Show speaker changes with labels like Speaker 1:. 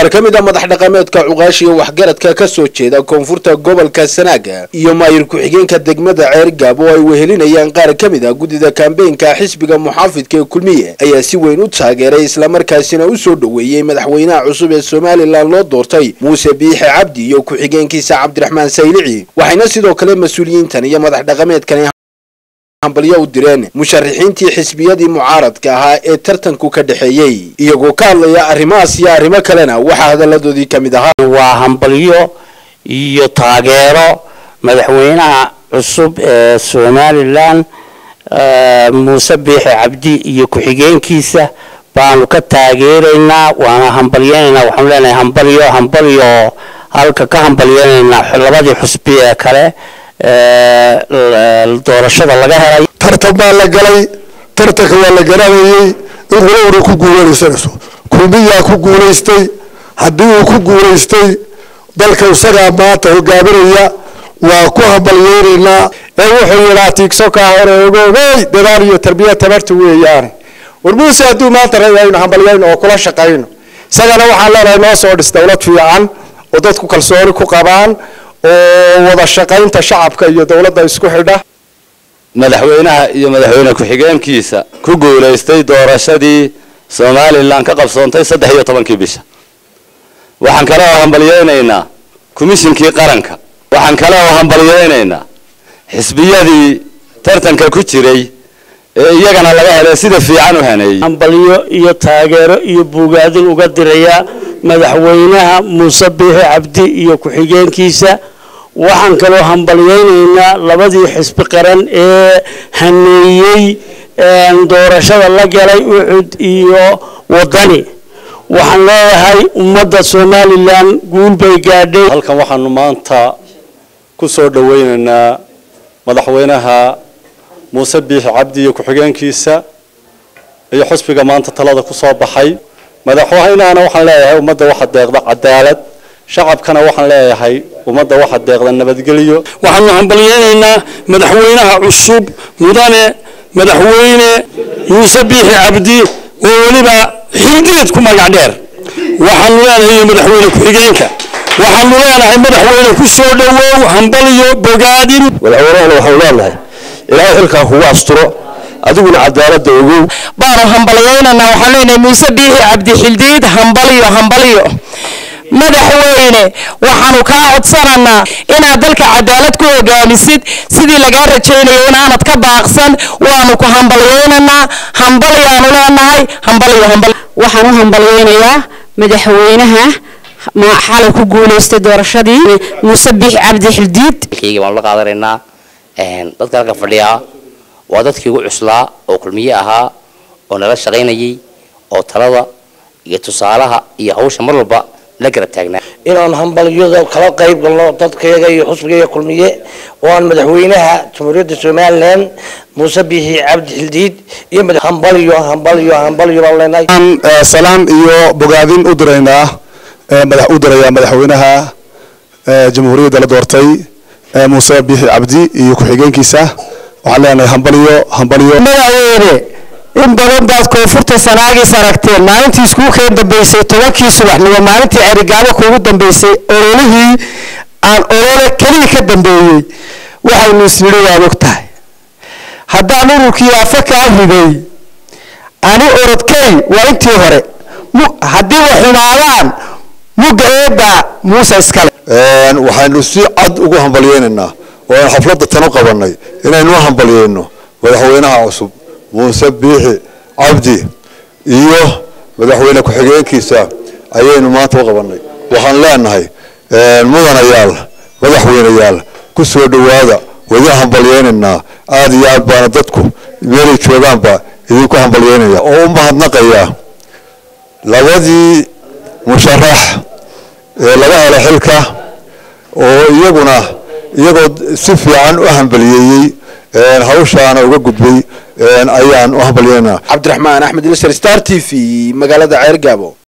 Speaker 1: qaar ka mid a madax dhaqameedka cuqaashiga waxgaradka ka soo jeeda koonfurta gobolka sanaaga iyo maayir ku-xigeenka degmada ceergaab oo ay wehelinayaan qaar ka mid a guddida kambeynka xisbiga muxaafidka ee kulmiye ayaa si weyn u taageeray islamarkaasina u soo dhoweeyey madaxweynaha cusub ee somalilan loo doortay muuse biixe cabdi iyo ku-xigeenkiisa cabdiraxmaan saylici waxayna sidoo kale mas-uuliyiintan iyo madax dhaqameedkan hambalyo u direen musharaxiintii xisbiyadii mucaaradka ahaa ee tartanku ka dhexeeyey iyagoo ka hadlaya arrimahaas iyo arrimo kalena waxaa hadalladoodii ka mid ahaa
Speaker 2: waa hambalyo iyo taageero madaxweynaha cusub ee somalilan muuse biixi cabdi iyo ku-xigeenkiisa baanu ka taageeraynaa waana hambalyeynaynaa waxaanu leenahay hambalyo hambalyo halka ka hambalyeynaynaa labadii xusbi ee kale doorashada laga helay
Speaker 3: tartan baa la galay tartanka waa la garanayay in qolowna ku guulanaysanayso kulmiyaa ku guulaystay haddii uu ku guulaystay dalka isagaa maanta hogaaminaya waa ku hambalyeynaynaa
Speaker 4: ee wuxuu yidhaa tiigso kaa hore ogoogey dadaal iyo tarbiya tabarta weeyaane war muuse hadduu maanta rayayno hambalyayno oo kula shaqayno isagana waxaan leenahay noo soo dhis dowlad fiican oo dadku kalsooni ku qabaan oo wada shaqaynta shacabka iyo dowladda isku xidha
Speaker 5: madaxweynaha iyo madaxweyne ku-xigeenkiisa ku guulaystay doorashadii somalilan ka qabsoontay saddex iyo tobankii bisha waxaan kale oo hambalyeynaynaa komishinkii qaranka waxaan kale oo hambalyeynaynaa xisbiyadii tartanka ku jiray ee iyagana laga helay sida fiican u haneeyey
Speaker 2: hambalyo iyo taageero iyo buugaadin uga diraya madaxweynaha muuse biixi cabdi iyo ku-xigeenkiisa waxaan kaloo hambalyeynaynaa labadii xisbi qaran ee haneeyey doorashada la galay ucud iyo wadani waxaan leeyahay ummadda somalilan guul bay gaadhay
Speaker 5: halkan waxaanu maanta ku soo dhaweynaynaa madaxweynaha muuse biixi cabdi iyo ku-xigeenkiisa iyo xusbiga maanta talada ku soo baxay madaxweynahana waxaan leeyahay ummadda waxa deeqda cadaalad shacabkana waxaan leeyahay ummadda waxa deeqda nabadgelyo
Speaker 6: waxaanu hambalyeynaynaa madaxweynaha cusub mudane madaxweyne muuse biixi cabdi oo weliba xilgeed ku magac dheer waxaanu leenahay madaxweyne ku-xigeenka waxaanu leenahay madaxweyne ku soo dhowow hambalyo bogaadin
Speaker 3: madaxweynahana waxaanu leenahay ilaahay xilkaa kugu asturo adiguna cadaalada ogow
Speaker 7: baanu hambalyeynanaa waxaan leenahay muuse biixi cabdi xildiid hambalyo hambalyo madaxweyne waxaanu kaa codsananaa inaad dalka cadaalad ku hogaamisid sidii lagaa rajaynayo inaanad ka baaqsan waanu ku hambalyeynanaa hambalyaanu leenahay hambalyo hambalyo
Speaker 8: waxaan u hambalyeynayaa madaxweynaha xalay ku guulaystay doorashadii muuse biixi cabdi xildiid
Speaker 2: kayga baanu la qaadanaynaa dadka halka fadhiyaa waa dadkii ugu cuslaa oo kulmiye ahaa oo nala shaqaynayay oo talada iyo tusaalaha iyo hawsha mar walba la garab taagnaa
Speaker 9: inaan hambalyada kala qayb galno dadkayaga iyo xusbigayaga kulmiye oo aan madaxweynaha jamhuuriyadda somalilan muuse biixi cabdi xildiid iyo hambalyo hambalyo hambalyo baan leenahay
Speaker 3: salaan iyo bogaadin u diraynaa madax u dirayaa madaxweynaha jamhuuriyadda la doortay muuse biixi cabdi iyo ku-xigeenkiisa waxaan leenahay hambalyo hambalyo
Speaker 4: madaxweyne in badan baad koonfurta sanaagiis aragteen maalintii iskuulkeen dambeysay tobankii subaxnimo maalintii cerigaabo kuugu dambeysay ololihii aan olole keliya ka dambeeyey waxaynu isnidhi waad og tahay haddaan ururkii afa kaa riday ani orodkay waa intii hore haddii wa xumaadaan mugga eedda muuse iskale
Speaker 3: waxaynu si cad ugu hambalyeynaynaa oo aan xafladda tan u qabanay inaynu u hambalyeyno madaxweynaha cusub muuse biixi cabdi iyo madaxweyne ku-xigeenkiisa ayaynu maanta u qabanay waxaan leenahay mudanayaal madaxweyneyaal ku soo dhowaada wadi hambalyeynaynaa aada iyo aad baana dadku meelay joogaanba idinku hambalyeynaya oo u mahadnaqaya labadii musharax ee laga helo xilka oo iyaguna iyagoo si fiican u hambaliyeeyey hawshaana uga gudbay ayaan u hambalyeynaa
Speaker 1: cabdiraxmaan axmed ilsar star t v magaalada ceergaabo